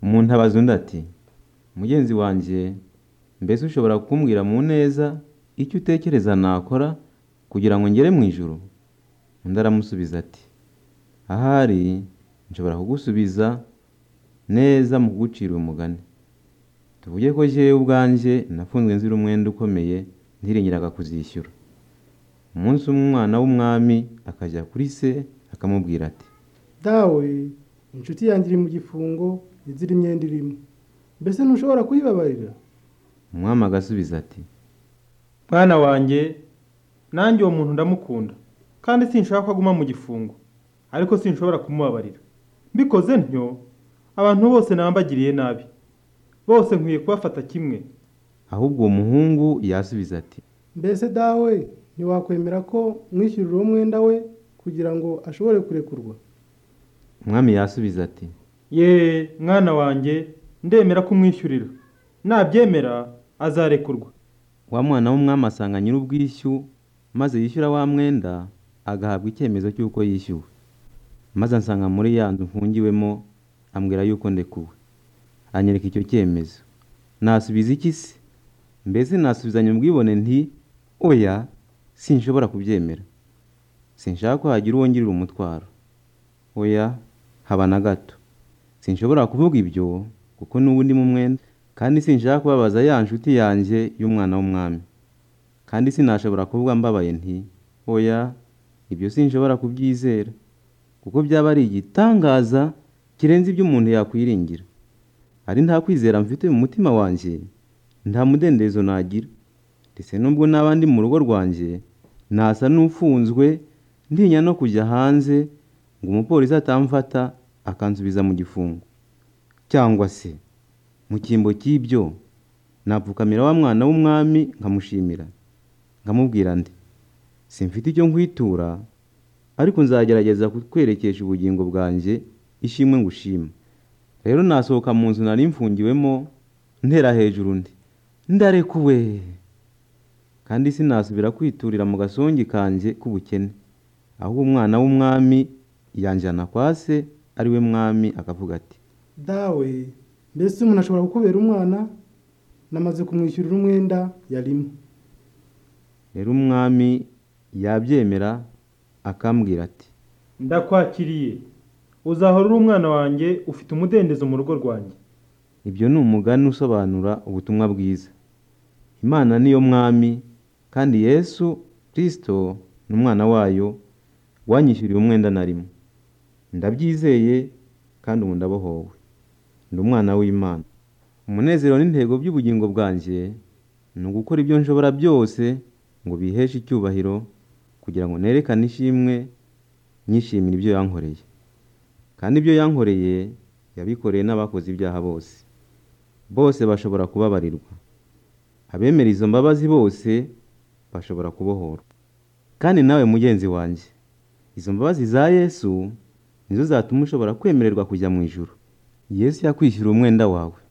umuntu abaza undi ati mugenzi wanjye mbese ushobora kumbwira mu neza icyo utekereza nakora kugira ngo ngere mu ijuru undi aramusubiza ati ahari nshobora kugusubiza neza mu kugucira umugani tuvuge ko jyewe ubwanjye nafunzwe nzira umwenda ukomeye ntiringiraga kuzishyura umunsi umwe umwana w'umwami akajya kuri se akamubwira ati dawe inshuti yanjye iri mu gifungo izira imyenda irimo mbese ntushobora kuyibabarira umwami agasubiza ati mwana wanjye nanjye uwo muntu ndamukunda kandi sinshaka ko aguma mu gifungo ariko sinshobora kumubabarira mbikoze ntyo abantu bose nabambagiriye nabi bose nkwiye kubafata kimwe ahubwo uwo muhungu yasubiza ati mbese dawe ntiwakwemera ko mwishyurira uwo mwenda we kugira ngo ashobore kurekurwa umwami yasubiza ati ye mwana wanjye ndemera kumwishyurira nabyemera azarekurwa wa mwana w'umwami asanga nyir'ubwishyu maze yishyura wa mwenda agahabwa icyemezo cy'uko yishyuwe maze ansanga muri ya nzu mfungiwemo ambwira yuko ndekuwe anyereka icyo cyemezo nasubiza iki se mbese nasubizanya ubwibone nti oya sinshobora kubyemera sinshaka ko hagira uwo ngirira umutwaro oya haba na gato sinshobora kuvuga ibyo kuko n'ubundi mu mwenda kandi sinshaka kubabaza ya nshuti yanjye y'umwana w'umwami kandi sinashobora kuvuga mbabaye nti oya ibyo sinshobora kubyizera kuko byaba ari igitangaza kirenze ibyo umuntu yakwiringira ari nta kwizera mfite mu mutima wanjye nta mudendezo nagira ndetse n'ubwo naba ndi mu rugo rwanjye nasa n'ufunzwe ntinya no kujya hanze ngo umupolisi atamfata akansubiza mu gifungo cyangwa se mu cyimbo cy'ibyo napfukamira wa mwana w'umwami nkamushimira nkamubwira ndi simfite icyo nkwitura ariko nzagerageza kutwerekesha ubugingo bwanjye ishimwe ngo ushima rero nasohoka mu nzu nari mfungiwemo ntera hejuru undi ndarekuwe kandi sinasubira kwiturira mu gasongi kanjye k'ubukene aho umwana w'umwami yanjyana kwa se ari we mwami akavuga ati dawe mbese umuntu ashobora kukubera umwana namaze kumwishyurira umwenda yarimo rero umwami yabyemera akambwira ati ndakwakiriye uzahora uri umwana wanjye ufite umudendezo mu rugo rwanjye ibyo ni umugani usobanura ubutumwa bwiza imana niyo mwami kandi yesu kirisito ni umwana wayo wanyishyuriye umwenda na rimwe ndabyizeye kandi ubu ndabohowe ndi umwana w'imana umunezero n'intego by'ubugingo bwanjye ni ugukora ibyo nshobora byose ngo biheshe icyubahiro kugira ngo nerekane ishimwe nyishimire ibyo yankoreye kandi ibyo yankoreye yabikoreye n'abakoze ibyaha bose bose bashobora kubabarirwa abemera izo mbabazi bose bashobora kubohorwa kandi nawe mugenzi wanjye izo mbabazi za yesu nizo zatuma ushobora kwemererwa kujya mu ijuru yesu yakwishyura umwenda wawe